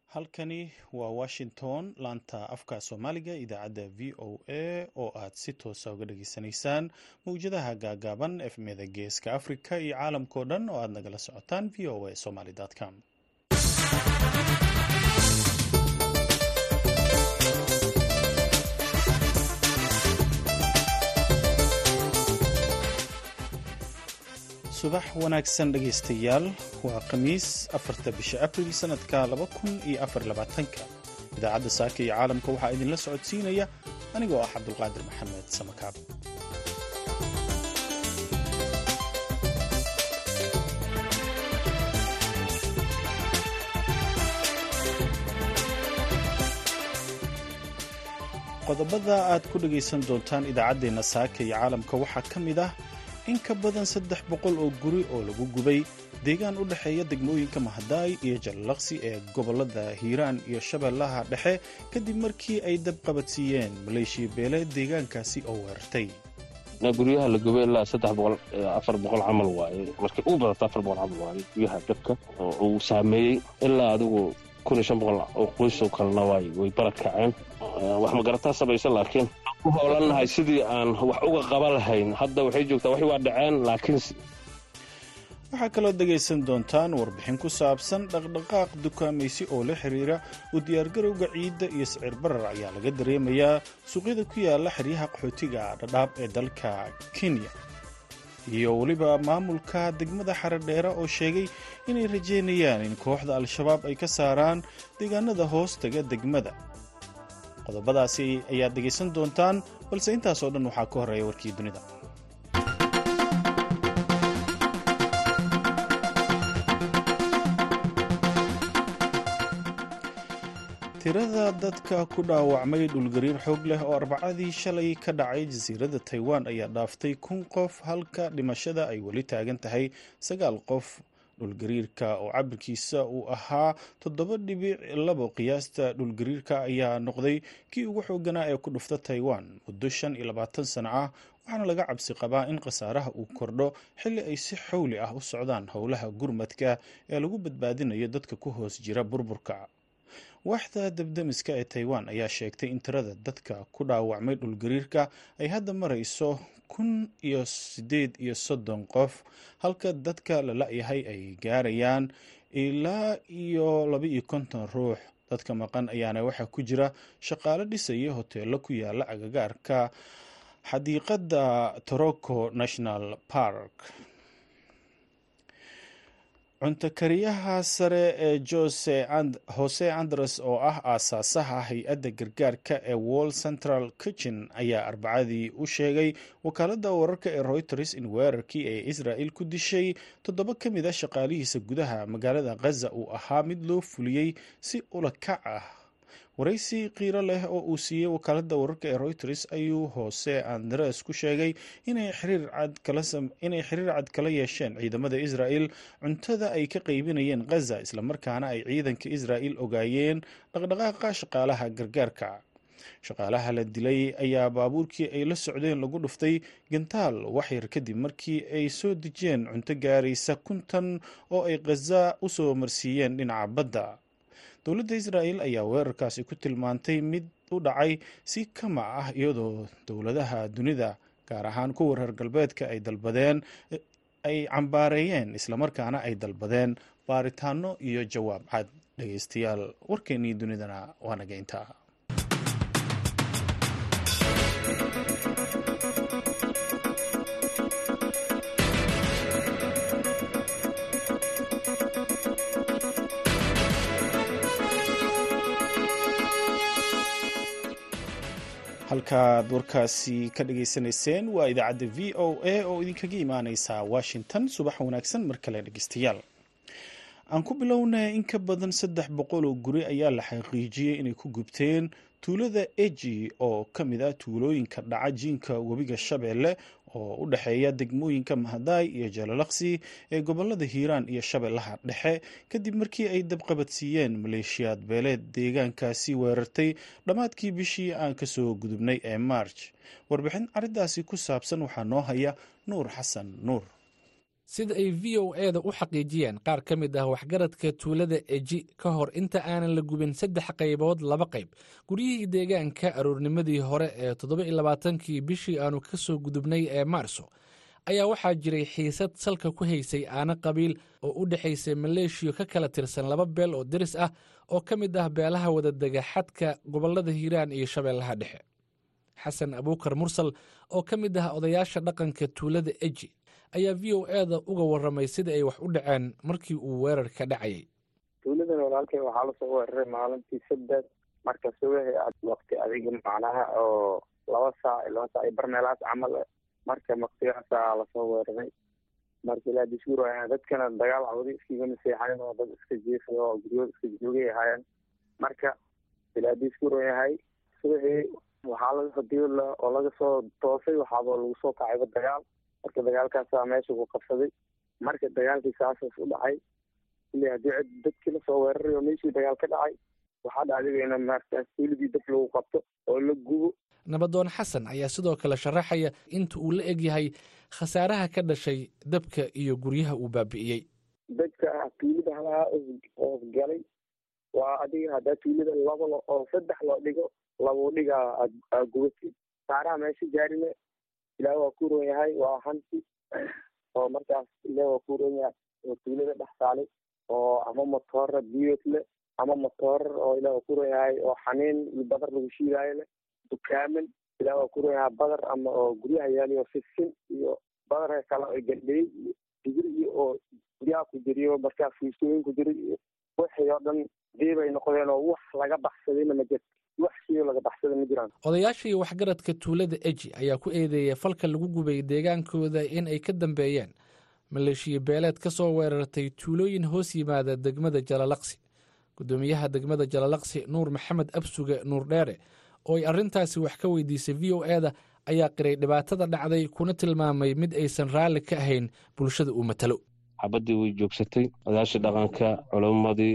halkani waa washington laanta afka soomaaliga idaacadda v o a oo aad si toosa uga dhageysanaysaan mawjadaha gaagaaban efmeda geeska africa iyo caalamkao dhan oo aad nagala socotaan v o a somaly com subax wanaagsan dhegaystayaal waa khamiis afarta bisha abril sanadka laba kun iyo afar labaatanka idaacadda saaka iyo caalamka waxaa idinla socodsiinaya anigoo ah cabdulqaadir maxamed samakaab qodobada aad ku dhegaysan doontaan idaacaddeenna saaka iyo caalamka waxaa ka mid ah in ka badan saddex boqol oo guri oo lagu gubay deegaan u dhexeeya degmooyinka mahadaay iyo jallaqsi ee gobollada hiiraan iyo shabeellaha dhexe kadib markii ay dab qabadsiiyeen maleeshiya beeleed deegaankaasi oo weerartay guryaha la gubay ilaa saddex boqol afar boqol camal waaye markay ugu badata afar boqol camal waaye guryaha dabka oo uu saameeyey ilaa adigu kun iyo shan boqol oo qoysoo kalena waay way balad kaceen wax magarataa samaysa laakiin ku hoolannahay sidii aan wax uga qaban lahayn hadda waxay joogtaa waxay waa dhaceen laakiin waxaa kaloo dhegaysan doontaan warbixin ku saabsan dhaqdhaqaaq dukaamaysi oo la xiriira u diyaargarowga ciidda iyo sicir barar ayaa laga dareemayaa suuqyada ku yaala xeryaha qaxootiga dhadhaab ee dalka kenya iyo weliba maamulka degmada xaradheere oo sheegay inay rajeynayaan in kooxda al-shabaab ay ka saaraan deegaanada hoostaga degmada qodobadaasi ayaad dhegaysan doontaan balse intaasoo dhan waxaa ka horreeya warkii dunida tirada dadka ku dhaawacmay dhulgariir xoog leh oo arbacadii shalay ka dhacay jasiiradda taiwan ayaa dhaaftay kun qof halka dhimashada ay weli taagan tahay sagaal qof dhulgariirka oo cabirkiisa uu ahaa toddoba dhibic labo qiyaasta dhulgariirka ayaa noqday kii ugu xooganaa ee ku dhufta taiwan muddo shan iyo labaatan sano ah waxaana laga cabsi qabaa in khasaaraha uu kordho xilli ay si xowli ah u socdaan howlaha gurmadka ee lagu badbaadinayo dadka ku hoos jira burburka waaxda dabdemiska ee taiwan ayaa sheegtay in tirada dadka ku dhaawacmay dhulgariirka ay hadda marayso kun iyo siddeed iyo soddon qof halka dadka la la-yahay ay gaarayaan ilaa iyo laba iyo konton ruux dadka maqan ayaana waxaa ku jira shaqaalo dhisaya hoteelo ku yaala agagaarka xadiiqadda toroco national park cuntakariyaha sare ee jose andres oo ah aasaasaha hay-adda gargaarka ee wall central kitchen ayaa arbacadii u sheegay wakaaladda wararka ee reuters in weerarkii ay israel ku dishay toddoba ka mid a shaqaalihiisa gudaha magaalada khaza uu ahaa mid loo fuliyey si ula kac ah waraysi qiiro leh oo uu siiyey wakaaladda wararka ee reuters ayuu hoose andres ku sheegay inay xiriir cad kala yeesheen ciidamada israel cuntada ay ka qaybinayeen khaza islamarkaana ay ciidanka israel ogaayeen dhaqdhaqaaqa shaqaalaha gargaarka shaqaalaha la dilay ayaa baabuurkii ay la socdeen lagu dhuftay gantaal waxyar kadib markii ay soo dejiyeen cunto gaaraysa kuntan oo ay khaza u soo marsiiyeen dhinaca badda dowladda israel ayaa weerarkaasi ku tilmaantay mid u dhacay si kama ah iyadoo dowladaha dunida gaar ahaan kuwa reer galbeedka ay dalbadeen ay cambaareeyeen islamarkaana ay dalbadeen baaritaano iyo jawaab cad dhegeystayaal warkeennii dunidana waa naga intaa halkaad warkaasi ka dhageysanayseen waa idaacadda v o a oo idinkaga imaaneysa washington subax wanaagsan mar kale dhegeystayaal aan ku bilownay in ka badan saddex boqol oo guri ayaa la xaqiijiyey inay ku gubteen tuulada eji oo ka mid ah tuulooyinka dhaca jiinka webiga shabeelle oo u dhexeeya degmooyinka mahadaay iyo jalalaqsi ee gobolada hiiraan iyo shabeellaha dhexe kadib markii ay dabqabadsiiyeen maleeshiyaad beeleed deegaankaasi weerartay dhammaadkii bishii aan kasoo gudubnay ee march warbixin arrintaasi ku saabsan waxaa noo haya nuur xasan nuur sida ay v o e da u xaqiijiyeen qaar ka mid ah waxgaradka tuulada eji ka hor inta aanan la gubin saddex qaybood laba qayb guryihii deegaanka aroornimadii hore ee toddoba-iyo labaatankii bishii aanu ka soo gudubnay ee maarso ayaa waxaa jiray xiisad salka ku haysay aana qabiil oo u dhexaysay maleeshiyo ka kala tirsan laba beel oo deris ah oo ka mid ah beelaha wadadega xadka gobollada hiiraan iyo shabeellaha dhexe xasan abuukar mursal oo ka mid ah odayaasha dhaqanka tuulada eji ayaa v o e da uga warramay sida ay wax u dhaceen markii uu weerarka dhacayay tuuladan walaalkay waxaa lasoo weeraray maalintii saddex marka subaxi waqti adiga macnaha oo laba saac laba saac iyo barmeelaas camal marka maqtigaasaa lasoo weeraray marka ilaa dishuur ayaa dadkana dagaal cawdi iskigama seexayn oo dad iska jiifay oo guryooda iska joogay ahaayeen marka ilaa dishuur yahay subaxii waxaa laga hadii oo laga soo toosay waxaaba lagu soo kacayba dagaal marka dagaalkaasaa meesha ku qabsaday marka dagaalkii saasaas u dhacay ile haddii cid dadkii lasoo weeraray oo meeshii dagaal ka dhacay waxaa dhacday in markaas tuuladii dab lagu qabto oo la gubo nabadoon xasan ayaa sidoo kale sharaxaya inta uu la egyahay khasaaraha ka dhashay dabka iyo guryaha uu baabi'iyey dadka tuulada halaha oo galay waa adiga haddaa tuulada laba oo saddex loo dhigo labo dhigaa gubatay saaraha meesha gaarine ilaah waa ku ron yahay waa hanti oo markaas ilaah waa ku ron yahay oo tuulada dhex saalay oo ama motoora biyot le ama motoor oo ilaah waa ku ron yahay oo xaniin iyo badar lagu shiidaayo leh dukaaman ilaah waa ku ron yahay badar ama oo guryaha yaaliyo fisin iyo badarka kale oo gandhey iyo digir iyo oo guryaha ku jiriyo markaa fuustooyin ku jira iyo wixii oo dhan diibay noqdeen oo wax laga baxsadayna ma jirto wax shiyo laga baxsada ma jiraan odayaasha iyo waxgaradka tuulada eji ayaa ku eedeeyay falka lagu gubay deegaankooda in ay ka dambeeyeen maleeshiya beeleed ka soo weerartay tuulooyin hoos yimaada degmada jalalaqsi guddoomiyaha degmada jalalaqsi nuur maxamed absuge nuur dheere oo ay arrintaasi wax ka weydiisay v o e da ayaa qiray dhibaatada dhacday kuna tilmaamay mid aysan raalli ka ahayn bulshada uu matalo xabaddii way joogsatay odayaashii dhaqanka culimmadii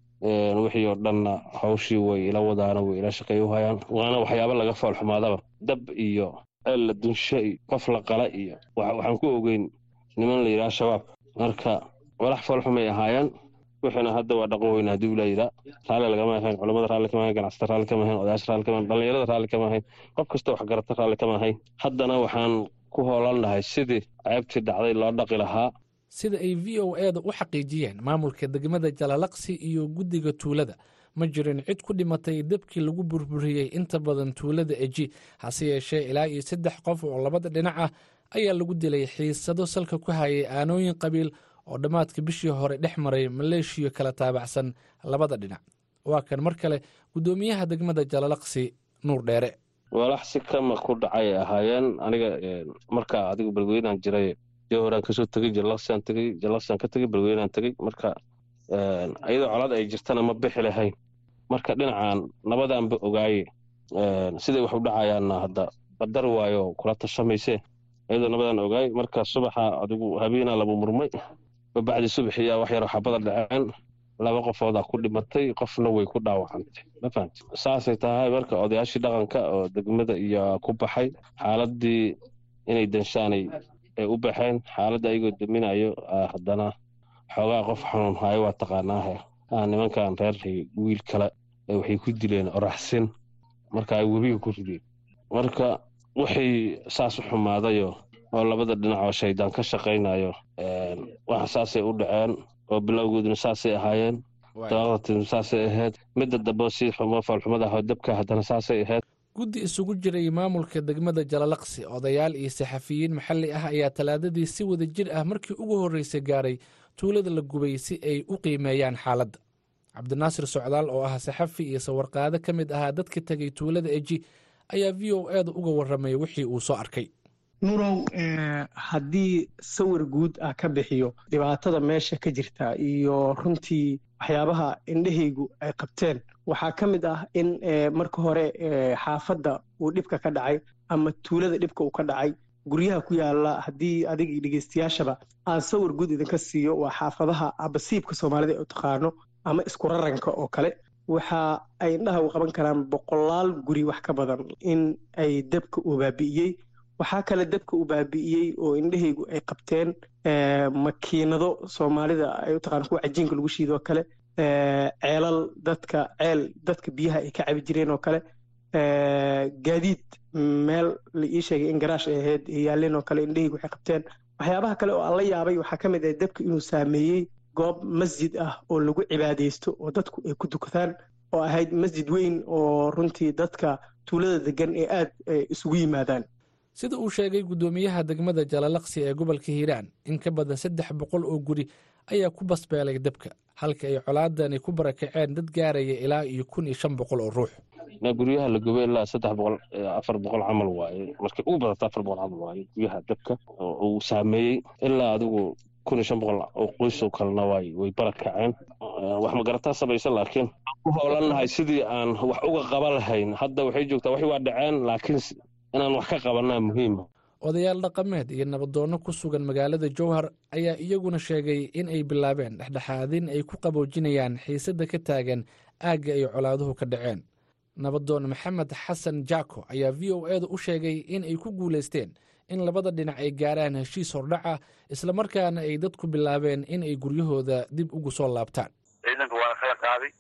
wixii oo dhanna hawshii way ila wadaana way ila shaqeey u hayaan waana waxyaaba laga foolxumaadaba dab iyo ceel la dunsho iyo qof la qala iyo waxaan ku ogeyn niman la yidhaha shabaab marka walax foolxumay ahaayeen wixiina hadda waa dhaqan weyna haddii ula yidhaa raalli lagama ahayn culamada raalli kama ahayn ganacsata raalli kama ahayn odayaasha raalli kama ahayn dhallinyarada raalli kama ahayn qof kasta wax garata raalli kama ahayn haddana waxaan ku hoolannahay sidii ceebtii dhacday loo dhaqi lahaa sida ay v o e da u xaqiijiyeen maamulka degmada jalalaqsi iyo guddiga tuulada ma jirin cid ku dhimatay dabkii lagu burburiyey inta badan tuulada eji hase yeeshee ilaa iyo saddex qof oo labada dhinac ah ayaa lagu dilay xiisado salka ku hayay aanooyin qabiil oo dhammaadka bishii hore dhex maray maleeshiyo kala taabacsan labada dhinac waa kan mar kale guddoomiyaha degmada jalalaqsi nuur dheere walax si kama ku dhacay ahaayeen aniga markaa adigu balweynaan jiray horaan kasoo tegey jalaqsiaan tegey jalaqsiaan ka tegey balweynaan tegey marka iyadoo colad ay jirtana ma bixi lahayn marka dhinacan nabadaanba ogaaye siday wax u dhacayaanna hadda badar waayo kula tashamayse iyadoo nabadaan ogaay marka subaxa adigu habeenaa labu murmay babacdi subaxiyaa wax yar xabada dhaceen laba qofoodaa ku dhimatay qofna way ku dhaawacantay ma fahamti saasay tahay marka odayaashii dhaqanka oo degmada iyo ku baxay xaaladii inay danshaanay ay u baxeen xaaladda ayagoo daminayo haddana xoogaa qof xanuun hayo waa taqaanaahe nimankan reer wiil kale waxay ku dileen oraxsin marka ay webiga ku rideen marka waxay saas u xumaadayo oo labada dhinac oo shaydaan ka shaqaynayo waxa saasay u dhaceen oo bilowgooduna saasay ahaayeen daaqatin saasay ahayd midda dambe si xumo faalxumada aho dabka haddana saasay ahayd guddi isugu jiray maamulka degmada jalalaqsi odayaal iyo saxafiyiin maxalli ah ayaa talaadadii si wada jir ah markii ugu horreysay gaaray tuulada la gubay si ay u qiimeeyaan xaaladda cabdinaasir socdaal oo ah saxafi iyo sawarqaado ka mid ahaa dadka tegay tuulada eji ayaa v o e da uga warramay wixii uu soo arkay nurow haddii sawir guud ah ka bixiyo dhibaatada meesha ka jirta iyo runtii waxyaabaha indhahaygu ay qabteen waxaa ka mid ah in marka hore xaafadda uu dhibka ka dhacay ama tuulada dhibka uu ka dhacay guryaha ku yaala haddii adiga iyo dhegeystayaashaba aan sawir guud idinka siiyo waa xaafadaha abasiibka soomaalida u taqaano ama isku raranka oo kale waxa ay indhaha u qaban karaan boqolaal guri wax ka badan in ay dabka uu baabi'iyey waxaa kale dabka uu baabi'iyey oo indhahaygu ay qabteen makiinado soomaalida ay u taqaan kuwa cajiinka lagu shiidoo kale ceelal dadka ceel dadka biyaha ay ka cabi jireen oo kale gaadiid meel la ii sheegay in garaash ay ahayd yaalleen oo kale indhahaygu waxay qabteen waxyaabaha kale oo aan la yaabay waxaa ka mid ah dabka inuu saameeyey goob masjid ah oo lagu cibaadaysto oo dadku ay ku dukadaan oo ahayd masjid weyn oo runtii dadka tuulada degan ee aad isugu yimaadaan sida uu sheegay guddoomiyaha degmada jalalaqsi ee gobolka hiiraan in ka badan saddex boqol oo guri ayaa ku basbeelay dabka halka ay colaadani ku barakaceen dad gaaraya ilaa iyo kun iyo shan boqol oo ruux guryaha la gubay ilaa saddex boqol afar boqol camal waaye markay u badata afar boqol camal waaye guryaha dabka uu saameeyey ilaa adigu kun iyo shan boqol oo qoys oo kalena waay way barakaceen wax magarataa samaysa laakiin ku howlannahay sidii aan wax uga qaban lahayn hadda waxay joogtaa waxay waa dhaceen laakiin inaan wax ka qabanaa muhiima odayaal dhaqameed iyo nabadoonno ku sugan magaalada jowhar ayaa iyaguna sheegay in ay bilaabeen dhexdhexaadin ay ku qaboojinayaan xiisadda ka taagan aagga ay colaaduhu ka dhaceen nabadoon maxamed xasan jaako ayaa v o edu u sheegay in ay ku guulaysteen in labada dhinac ay gaaraan heshiis hordhaca islamarkaana ay dadku bilaabeen in ay guryahooda dib ugu soo laabtaan ciidanka waa kala qaaday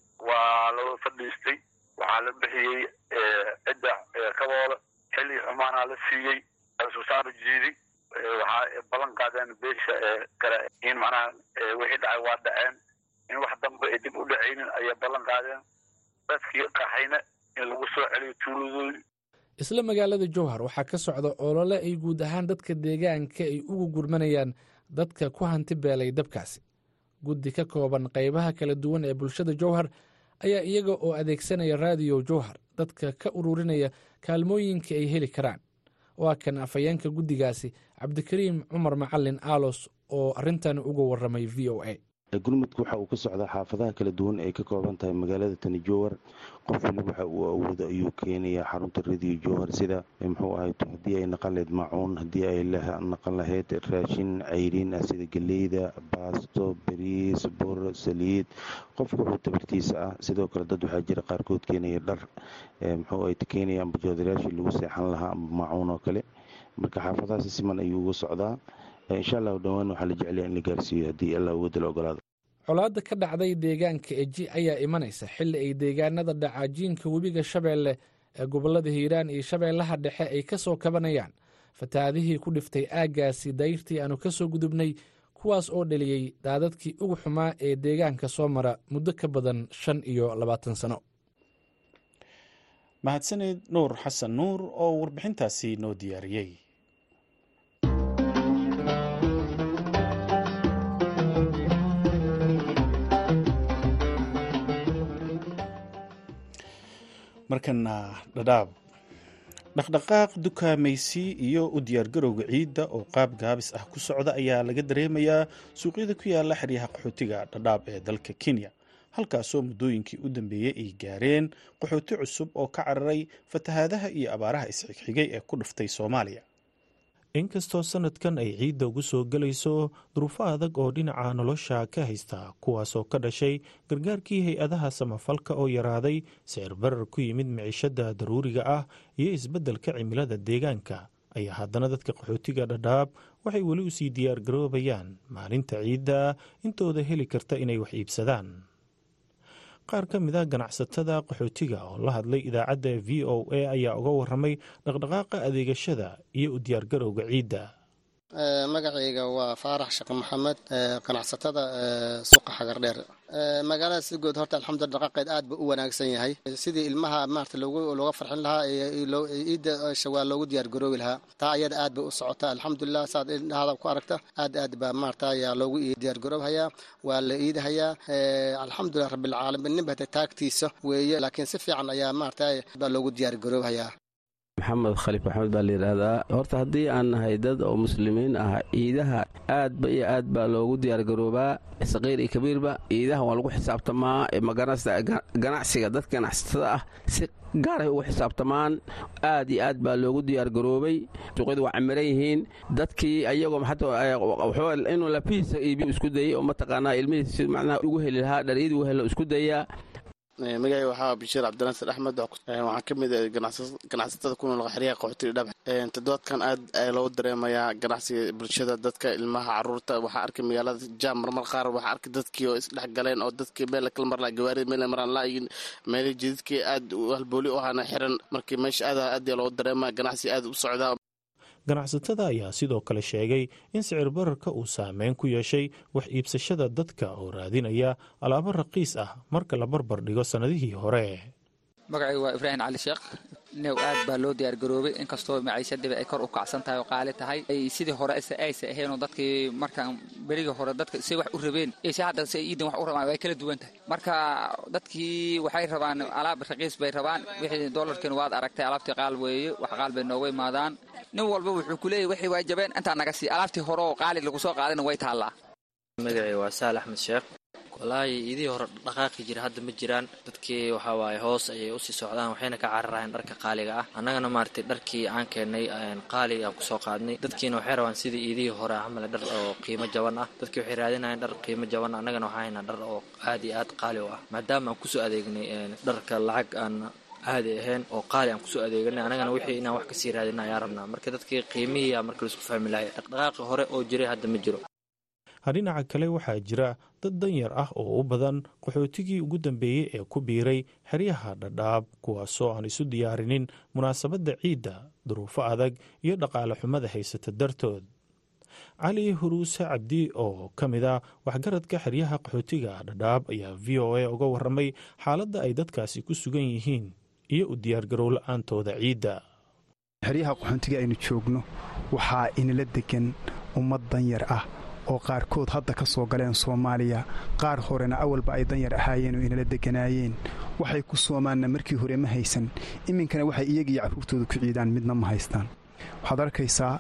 waa la fadhiistay waxaa la bixiyey cidda kabooda xilli xumaanaa la siiyey susaaro jiidi waxaa ballan qaadeen beesha kale in macnaha wixii dhacay waa dhaceen in wax dambe ay dib u dhacaynin ayay ballan qaadeen dadkii qaxayna in lagu soo celiyo tuuladoodii isla magaalada jowhar waxaa ka socda olole ay guud ahaan dadka deegaanka ay ugu gurmanayaan dadka ku hanti beelay dabkaasi guddi ka kooban qaybaha kala duwan ee bulshada jowhar ayaa iyaga oo adeegsanaya raadiyo jowhar dadka ka ururinaya kaalmooyinka ay heli karaan waa kan afhayeenka guddigaasi cabdikariim cumar macalin aalos oo arrintan uga warramay v o a gurmudku waxa uu ka socdaa xaafadaha kala duwan ay ka kooban tahay magaalada tani jowhar qof wali waxa uu awoodo ayuu keenayaa xarunta radiyo jowhar sida muxuu ahay haddii ay naqan lahayd maacuun haddii ay naqan lahayd raashin cayriin ah sida geleyda baasto bariis bur saliid qofka wuxuu tabartiisa ah sidoo kale dad waxaa jira qaarkood keenaya dhar muxuu ay keenaya amba joodarayaashii lagu seexan lahaa amba maacuun oo kale marka xaafadahaasi siman ayuu uga socdaa insha allahu dhowaan waxaa la jeclaya in la gaarsiiyo haddii allah awoodda la ogolaado colaadda ka dhacday deegaanka eji ayaa imanaysa xilli ay deegaanada dhacaajiinka webiga shabeelle ee gobollada hiiraan iyo shabeellaha dhexe ay ka soo kabanayaan fatahaadihii ku dhiftay aaggaasi dayrtii aanu ka soo gudubnay kuwaas oo dheliyey daadadkii ugu xumaa ee deegaanka soo mara muddo ka badan shan iyo labaatan sano mahadsanid nuur xasan nuur oo warbixintaasi noo diyaariyey markana dhadhaab dhaqdhaqaaq dukaamaysi iyo u diyaargarowga ciidda oo qaab gaabis ah ku socda ayaa laga dareemayaa suuqyada ku yaala xeryaha qaxootiga dhadhaab ee dalka kenya halkaasoo muddooyinkii u dambeeyey ay gaareen qaxooti cusub oo ka cararay fatahaadaha iyo abaaraha isxigxigay ee ku dhuftay soomaaliya inkastoo sanadkan ay ciidda ugu soo gelayso duruufo adag oo dhinaca nolosha ka haysta kuwaasoo ka dhashay gargaarkii hay-adaha samafalka oo yaraaday sicir barar ku yimid miciishada daruuriga ah iyo isbeddelka cimilada deegaanka ayaa haddana dadka qaxootiga dhadhaab waxay weli usii diyaar garoobayaan maalinta ciidda intooda heli karta inay wax iibsadaan qaar ka mid a ganacsatada qaxootiga oo la hadlay idaacadda v o a ayaa uga waramay dhaqdhaqaaqa adeegashada iyo u diyaargarowga ciidda magacayga waa faarax sheekh maxamed ganacsatada suuqa xagardheer magaalada si guud horta alxamdulila dhaqaaqeed aad buu u wanaagsan yahay sidii ilmaha maarata looga farxin lahaa ciidda shawaal loogu diyaargaroobi lahaa taa ayada aad bay u socotaa alxamdulilah saad indhahada ku aragta aad aad baa maarata ayaa loogu diyaargaroobhayaa waa la iidahayaa alxamdulilah rabbilcaalamiin ninba hata taagtiisa weeye laakiin si fiican ayaa maarata baa loogu diyaargaroobhayaa maxamed khaliif maxamed baa layidhaahdaa horta haddii aan nahay dad oo muslimiin ah ciidaha aadba iyo aad baa loogu diyaargaroobaa saqiir iyo kabiirba ciidaha waa lagu xisaabtamaa ganacsiga dadka ganacsatada ah si gaaray ugu xisaabtamaan aad iyo aad baa loogu diyaargaroobay suuqyadu waa camiran yihiin dadkii ayagoo inuu lafihiisa iibiyo isku dayay oo mataqaanaa ilmihiisa macnaha ugu heli lahaa dharyadii u helo isku dayaa magacay waxaa bashiir cabdinaasir axmed waxaan ka mid ganacsatada ku nool xeryaha qaxootiga dhab toddobaadkan aad ayaa loogu dareemayaa ganacsiga bulshada dadka ilmaha caruurta waxaa arkay magaalada jaam marmar qaar waxaa arkay dadkii oo isdhex galeen oo dadkii meel kala marlaa gawaarida meel maraan laayin meelii jidadkii aad halbooli u ahaana xiran markii meesha aad aad ayaa loogu dareemaya ganacsi aad u socdaa ganacsatada ayaa sidoo kale sheegay in sicir bararka uu saameyn ku yeeshay wax iibsashada dadka oo raadinaya alaabo raqiis ah marka la barbar dhigo sannadihii hore magacaygu waa ibraahim cali sheekh new aad baa loo diyaargaroobay inkastoo maciishadiba ay kor u kacsan tahay oo qaali tahay sidii hore aysa aheenoo dadkii markaan berigii hore dadka say wax u rabeen iyo si hadda say iidan wax u rabaan way kala duwan tahay marka dadkii waxay rabaan alaab raqiis bay rabaan wixii doolarkiina waad aragtay alaabtii qaal weeye wax qaal bay nooga imaadaan nin walba wuxuu ku leeyahy waxay waa jabeen intaa naga sii alaabtii hore oo qaali lagu soo qaadayna way taallaa magacay waa saal axmed sheekh walaahi idii hore dhaqaaqi jira hadda ma jiraan dadkii waxaa waaye hoos ayay usii socdaan waxayna ka cararayaan dharka qaaliga ah annagana maaragtay dharkii aan keennay qaali aan kusoo qaadnay dadkiina waxay rabaan sidii iidihii hore camal dhar oo qiimo jaban ah dadkii waxay raadinayaan dhar qiimo jaban annagana waxaa haynaa dhar oo aad iyo aad qaali u ah maadaama aan kusoo adeegnay dharka lacag aan caadi ahayn oo qaali aan kusoo adeeganay annagana wixii inaan wax kasii raadina ayaan rabnaa marka dadkii qiimihii a marka laisku fahmi lahay dhaqdhaqaaqi hore oo jiray hadda ma jiro dhinaca kale waxaa jira dad danyar ah oo u badan qaxootigii ugu dambeeyey ee ku biiray xeryaha dhadhaab kuwaasoo aan isu diyaarinin munaasabadda ciidda duruufo adag iyo dhaqaale xumada haysata dartood cali huruuse cabdi oo ka mid a waxgaradka xeryaha qaxootiga dhadhaab ayaa v o a uga waramay xaaladda ay dadkaasi ku sugan yihiin iyo u diyaargarow la-aantooda ciidda xeryaha qaxoontiga aynu joogno waxaa inala degan ummad danyar ah oo qaarkood hadda ka soo galeen soomaaliya qaar horena awalba ay danyar ahaayeen oo inala deganaayeen waxay ku soomaanna markii hore ma haysan iminkana waxay iyagiiyo carruurtooda ku ciidaan midna ma haystaan waxaad arkaysaa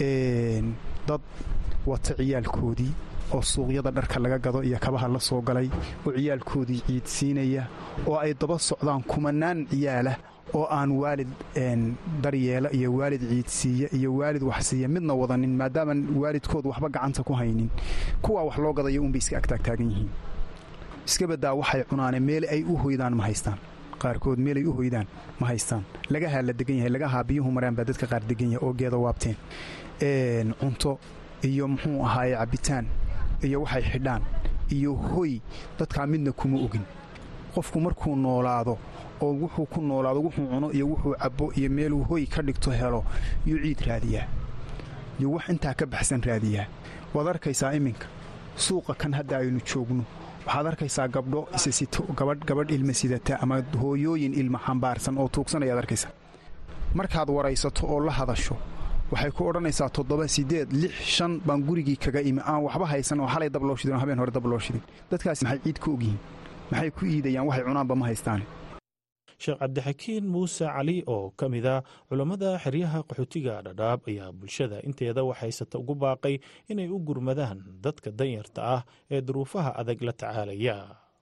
dad wata ciyaalkoodii oo suuqyada dharka laga gado iyo kabaha la soo galay oo ciyaalkoodii ciidsiinaya oo ay daba socdaan kumanaan ciyaalah oo aan waalid daryeela iyo waalid ciidsiiya iyo waalid waxsiiya midna wadanin maadaaman waalidkood waxba gacanta ku haynin kuwaa wax loo gadayo unbay iska agtaagtaagan yihiin iska badaa waxay cunaane meel ay u hoydaan ma haystaan qaarkood meelay u hoydaan ma haystaan lagahaa la degan yahay lagahaa biyuhu maraan baa dadka qaar degan yahay oo geeda waabteen cunto iyo muxuu ahaaye cabbitaan iyo waxay xidhaan iyo hoy dadkaa midna kuma ogin qofku markuu noolaado oo wuxuu ku noolaado wuxuu cuno iyo wuxuu cabbo iyo meeluu hoy ka dhigto helo yuu ciid raadiyaa yuu wax intaa ka baxsan raadiyaa waad arkaysaa iminka suuqa kan hadda aynu joogno waxaad arkaysaa gabdho isasito gabadh gabadh ilma sidata ama hooyooyin ilma xambaarsan oo tuugsanayaad arkaysaa markaad waraysato oo la hadasho waxay ku odhanaysaa toddoba siddeed lix shan baan gurigii kaga imi aan waxba haysan oo xalay dab loo shidin oo habeen hore dab loo shidin dadkaasi maxay ciid ku ogyihiin maxay ku iidayaan waxay cunaanba ma haystaan sheekh cabdixakiin muuse cali oo ka mid a culammada xeryaha qaxootiga dhadhaab ayaa bulshada inteeda waxhaysata ugu baaqay inay u gurmadaan dadka danyarta ah ee duruufaha adag la tacaalaya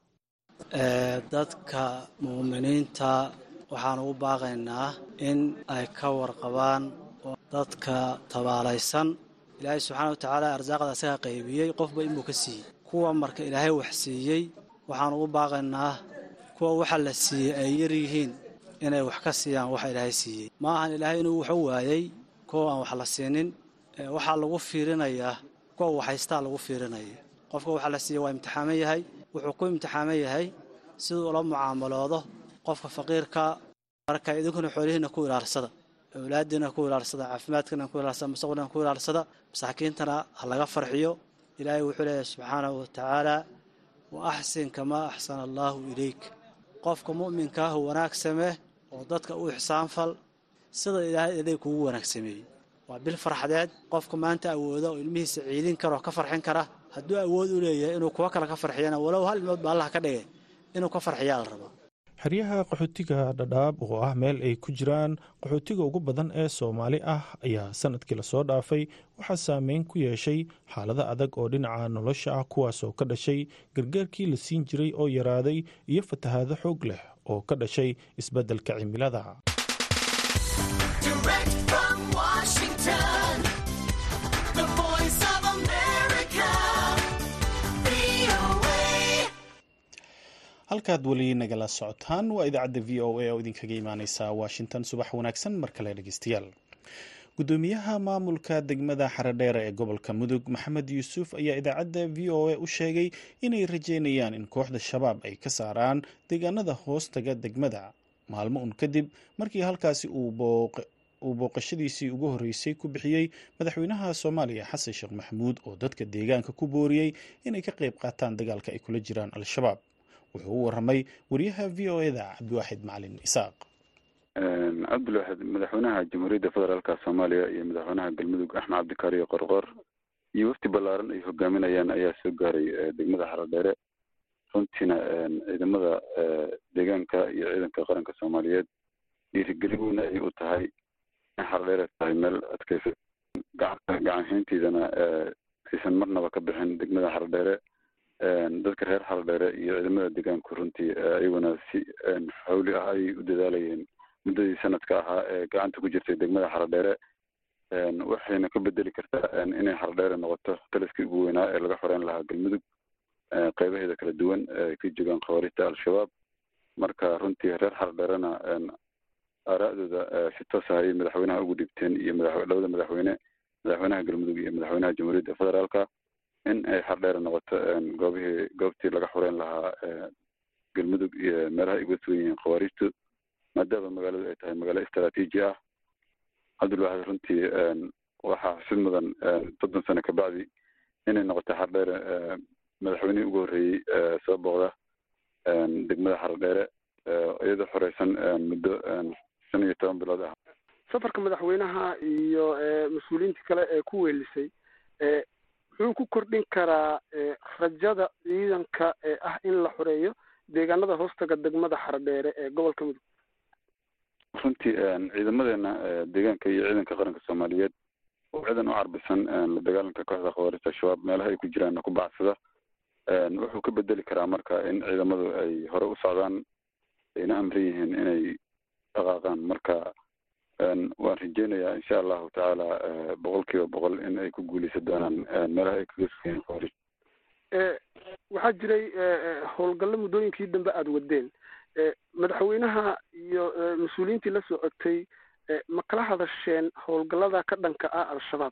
dadka muuminiinta waxaan ugu baaqaynaa in ay ka warqabaan dadka tabaalaysan ilaahay subxaana wa tacaala arsaaqda asaga qaybiyey qofba inbuu ka siiyey kuwa marka ilaahay wax siiyey waxaan ugu baaqaynaa kuwa waxa la siiyey ay yar yihiin inay wax ka siiyaan waxa ilaahay siiyey ma ahan ilaahay inuu wax u waayey kuwa aan wax la siinin waxaa lagu fiirinayaa kuwa waxhaystaa lagu fiirinaya qofka waxa la siiyey waa imtixaaman yahay wuxuu ku imtixaaman yahay siduu ula mucaamaloodo qofka faqiirka marka idinkuna xoolihiina ku ilaalsada awlaadiina ku ilaalsada caafimaadkana ku ilaalsada mustaqbalkana ku ilaalsada masaakiintana ha laga farxiyo ilaahay wuxuu leeyahay subxaanahu wa tacaala wa axsin kamaa axsana allaahu ilayk qofka mu'minkaah wanaag samee oo dadka u ixsaanfal sida ilaahay adeeg kugu wanaag sameeyey waa bil farxadeed qofka maanta awooda oo ilmihiisa ciidin kara oo ka farxin kara hadduu awood u leeyahay inuu kuwa kale ka farxiyana walow hal ilmood ba allah ka dhigay inuu ka farxiyaa la rabaa xeryaha qaxootiga dhadhaab oo ah meel ay ku jiraan qaxootiga ugu badan ee soomaali ah ayaa sanadkii lasoo dhaafay waxaa saameyn ku yeeshay xaalado adag oo dhinaca nolosha ah kuwaasoo ka dhashay gargaarkii la siin jiray oo yaraaday iyo fatahaado xoog leh oo ka dhashay isbeddelka cimilada halkaad weli nagala socotaan waa idaacadda v o a oo idinkaga imaaneysa washington subax wanaagsan mar kale dhegeystayaal gudoomiyaha maamulka degmada xaradheere ee gobolka mudug maxamed yuusuf ayaa idaacadda v o a u sheegay inay rajeynayaan in kooxda shabaab ay ka saaraan deegaanada hoostaga degmada maalmo un kadib markii halkaasi uu booqashadiisii ugu horreysay ku bixiyey madaxweynaha soomaaliya xasan sheekh maxamuud oo dadka deegaanka ku booriyey inay ka qayb qaataan dagaalka ay kula jiraan al-shabaab wuxuu u waramay wariyaha v o eda cabdiwaaxid macalin isaaq cabdilwaxid madaxweynaha jamhuuriyadda federaalka soomaaliya iyo madaxweynaha galmudug axmed cabdikaariyo qorqor iyo wafti ballaaran ay hogaaminayaan ayaa soo gaaray degmada xaradheere runtiina ciidamada deegaanka iyo ciidanka qaranka soomaaliyeed dhiirigelin weyn ay u tahay in xaradheere tahay meel adkaysa gacanhaynteydana aysan marnaba ka bixin degmada xaradheere dadka reer xaradheere iyo ciidamada deegaanku runtii iyaguna si xawli ah ayay u dadaalayeen muddadii sanadka ahaa ee gacanta ku jirtay degmada xaradheere waxayna ka bedeli kartaa inay xaradheere noqoto taliskii ugu weynaa ee laga xoreyn lahaa galmudug qeybaheeda kala duwan ay ka joogaan khawaarijta al-shabaab marka runtii reer xaradheerena aaraa'dooda si toos ah ayay madaxweynaha ugu dhibteen iyo labada madaxweyne madaxweynaha galmudug iyo madaxweynaha jamhuuriyadda federaalka in ay xaradheere noqoto goobihii goobtii laga xoreyn lahaa galmudug iyo meelaha ay uga sugan yihiin khawaarijtu maadaama magaaladu ay tahay magaalo istaraatiiji ah cabdilwaxid runtii waxaa xusid mudan soddon sano kabacdi inay noqotay xaradheere madaxweynihii ugu horreeyey soo booqda degmada xaradheere iyadoo xoreysan muddo shan iyo toban bilood ah safarka madaxweynaha iyo mas-uuliyiinta kale ee ku weelisay muxuu ku kordhin karaa rajada ciidanka ee ah in la xoreeyo deegaanada hoostaga degmada xaradheere ee gobolka mudug runtii ciidamadeena deegaanka iyo ciidanka qaranka soomaaliyeed oo ciidan u carbisan la dagaalanka kooxda khawaarijta al-shabaab meelaha ay ku jiraan ku bacsada wuxuu ka bedeli karaa marka in ciidamadu ay hore u socdaan ayna amran yihiin inay dhaqaaqaan marka waan rajeynayaa insha allahu tacaala boqol kiiba boqol in ay ku guuleysan doonaan meelaha ay kaga sugayeen khawaarij waxaa jiray howlgallo muddooyinkii dambe aada wadeen madaxweynaha iyo mas-uuliyiintii la socotay ma kala hadasheen howlgallada ka dhanka ah al-shabaab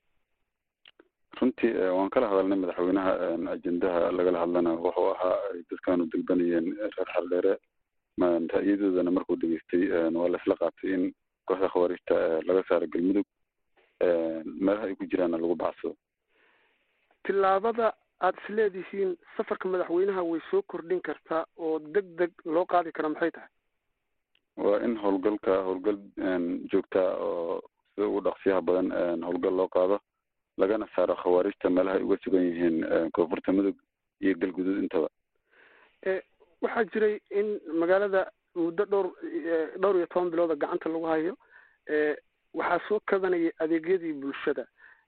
runtii waan kala hadalnay madaxweynaha ajendaha lagala hadlana wuxuu ahaa ay dadkaanu dalbanayeen reer xardheere ra'yadoodana markuu dhegeystay waa la isla qaatay in kooxda khawaarijta laga saaro galmudug meelaha ay ku jiraanna lagu bacsado tillaabada aada isleedihiin safarka madaxweynaha way soo kordhin kartaa oo deg deg loo qaadi kara maxay tahay waa in howlgalka howlgal joogtaa oo sida ugu dhaqsiyaha badan howlgal loo qaado lagana saaro khawaarijta meelaha ay uga sugan yihiin koonfurta mudug iyo galguduud intaba waxaa jiray in magaalada muddo dhowr dhowr iyo toban bilooda gacanta lagu hayo waxaa soo kabanayay adeegyadii bulshada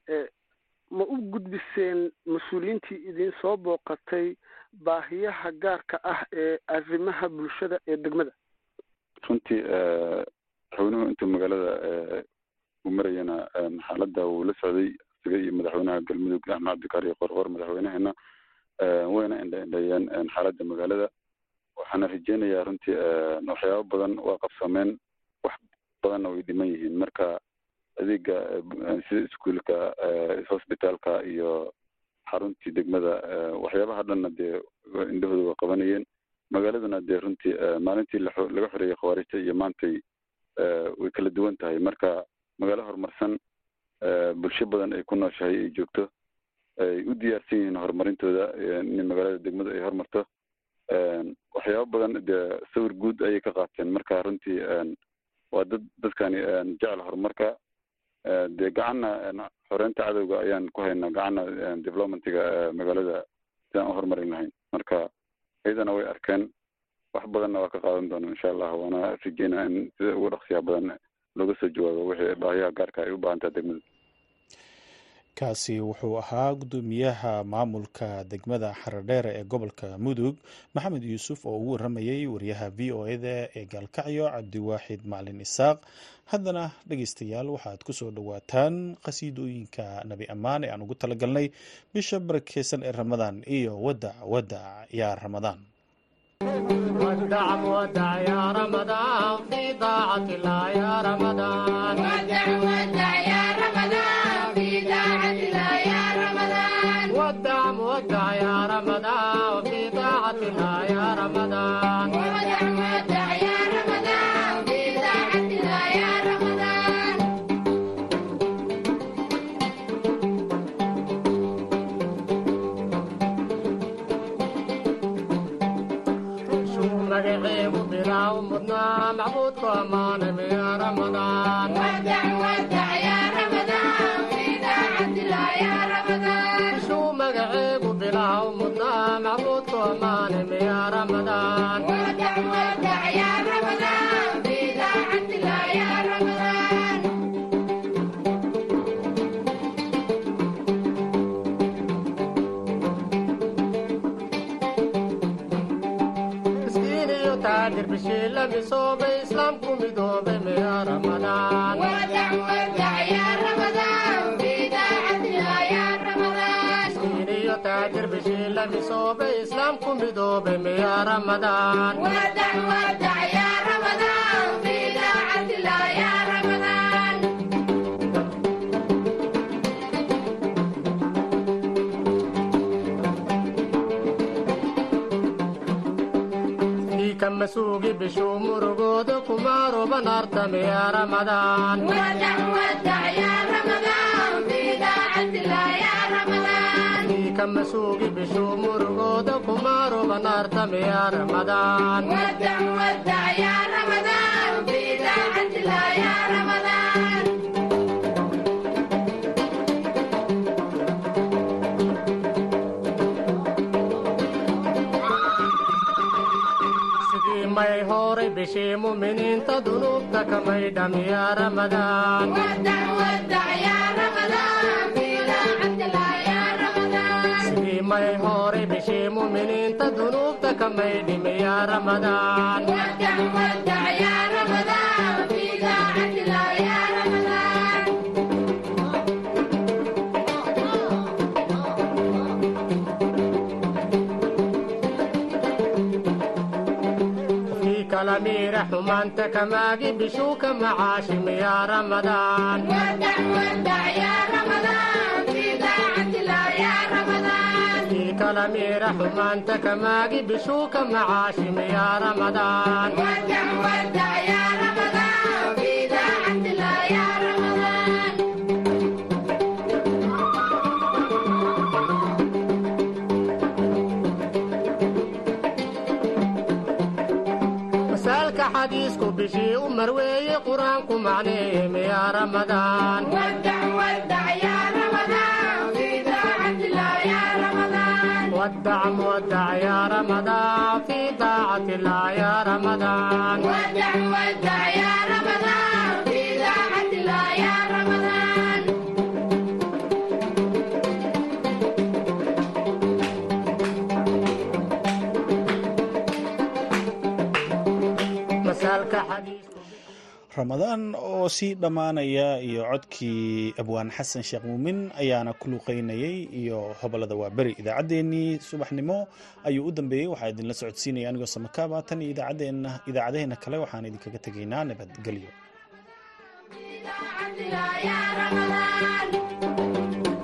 ma u gudbiseen mas-uuliyiintii idin soo booqatay baahiyaha gaarka ah ee arrimaha bulshada ee degmada runtii madaxweynuhu intuu magaalada u marayana xaaladda wuu la socday isaga iyo madaxweynaha galmudug axmed cabdikaariyo qorqor madaxweynaheena wayna indhaindheeyeen xaaladda magaalada waxaana rajeynayaa runtii waxyaabo badan waa qabsameen wax badanna way dhiman yihiin marka adeega sida iskuolka hosbitaalka iyo xaruntii degmada waxyaabaha dhanna dee indhahooda waa qabanayeen magaaladuna dee runtii maalintii laga xoreeyey khawaarijta iyo maantay way kala duwan tahay marka magaalo horumarsan bulsho badan ay ku nooshahay ay joogto ay u diyaarsan yihiin horumarintooda in magaalada degmadu ay horumarto waxyaabo badan dee sawir guud ayay ka qaateen marka runtii waa dad dadkani jecel horumarka dee gacanna xoreynta cadowga ayaan ku haynaa gacanna developmentiga magaalada sidaan u horumarin lahayn marka iyadana way arkeen wax badanna waa ka qaadan doona insha allah waana rajeynaa in sida ugu dhaqsiyaha badan looga soo jawaabo wixii baahiyaha gaarka ay u baahan tahay degmada kaasi wuxuu ahaa gudoomiyaha maamulka degmada xaradheere ee gobolka mudug maxamed yuusuf oo ugu waramayay wariyaha v o eda ee gaalkacyo cabdiwaaxid macalin isaaq haddana dhegeystayaal waxaad ku soo dhowaataan qhasiidooyinka nabi ammaan ee aan ugu talagalnay bisha barakeysan ee ramadaan iyo wadac wadac yaa ramadaan ودع ودع يا رمضان في طاعة الله يا رمضان ودع ودع يا رمضان في طاعة الله يا رمضان ودع ودع يا رمضان في طاعة الله يا رمضان ودع ودع يا رمضان في طاعة الله يا رمضان شو مقعيب بلا ومضنا معبود ومان يا رمضان ودع ودع يا رمضان في طاعة الله يا رمضان شو مقعيب بلا ومضنا معبود ومان يا رمضان ودع ودع يا رمضان في طاعة الله يا رمضان مسكين يتاجر بشيلة بصوب إسلامكم بدوب يا رمضان ودع ودع يا رمضان في طاعة الله يا رمضان مسكين يتاجر بشيلة بصوب إسلامكم بدوب يا رمضان ودع ودع يا رمضان في طاعة الله يا رمضان في كم سوقي بشو مرقود كمارو بنارتم يا رمضان ودع ودع يا رمضان في طاعة الله يا رمضان في كم سوقي بشو مرقود كمارو بنارتم يا رمضان ودع ودع يا رمضان في طاعة الله يا رمضان sidii may horay bishii muminiinta dunuubta kamay dham ya ramadaan ودع ودع يا رمضان في طاعة الله يا رمضان sidii may horay bishii muminiinta dunuubta kamay dhim ya ramadaan ودع ودع يا رمضان في طاعة الله يا رمضان في كلامير xumaanta kamaagi bishuuka macaashim ya ramadaan ودع ودع يا رمضان في طاعة الله يا رمضان في كلامير xumaanta kamaagi bishuuka macaashim ya ramadaan ودع ودع يا رمضان في طاعة الله يا رمضان masaalka xadiisku bishii u marweeye qur-aanku macneeyem ya ramadaan ودع ودع يا رمضان في طاعة الله يا رمضان ودع مودع يا رمضان في طاعة الله يا رمضان ودع ودع يا رمضان في طاعة الله يا رمضان masaalka xadiisku ramadaan oo sii dhammaanaya iyo codkii abwaan xasan sheekh muumin ayaana ku luuqeynayay iyo hobolada waaberi idaacaddeenii subaxnimo ayuu u dambeeyey waxaa idinla socodsiinaya anigoo samakaaba tan iyo idaacaddeenna idaacadaheenna kale waxaan idinkaga tegaynaa nabadgelyo طاعة الله يا رمضان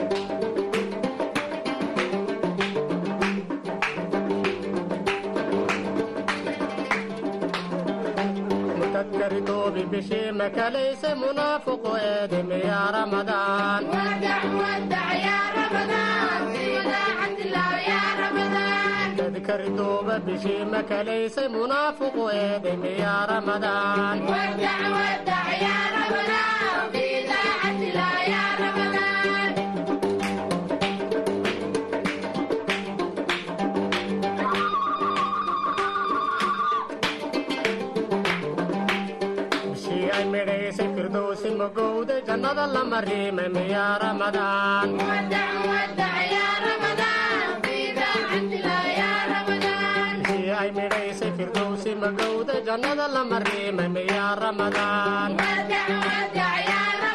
mutadkari doobi bishii makalayse munaafiqu eedem ya ramadaan ودع ودع يا رمضان في طاعة الله يا رمضان tadkari dooba bishii makalayse munaafiqu eedem ya ramadaan ودع ودع يا رمضان في طاعة الله يا رمضان bishii ay midhaysay firdowsi magowda jannada lama riimem ya ramadaan ودع ودع يا رمضان في طاعة الله يا رمضان bishii ay midhaysay firdowsi magowda jannada lama riimem ya ramadaan ودع ودع يا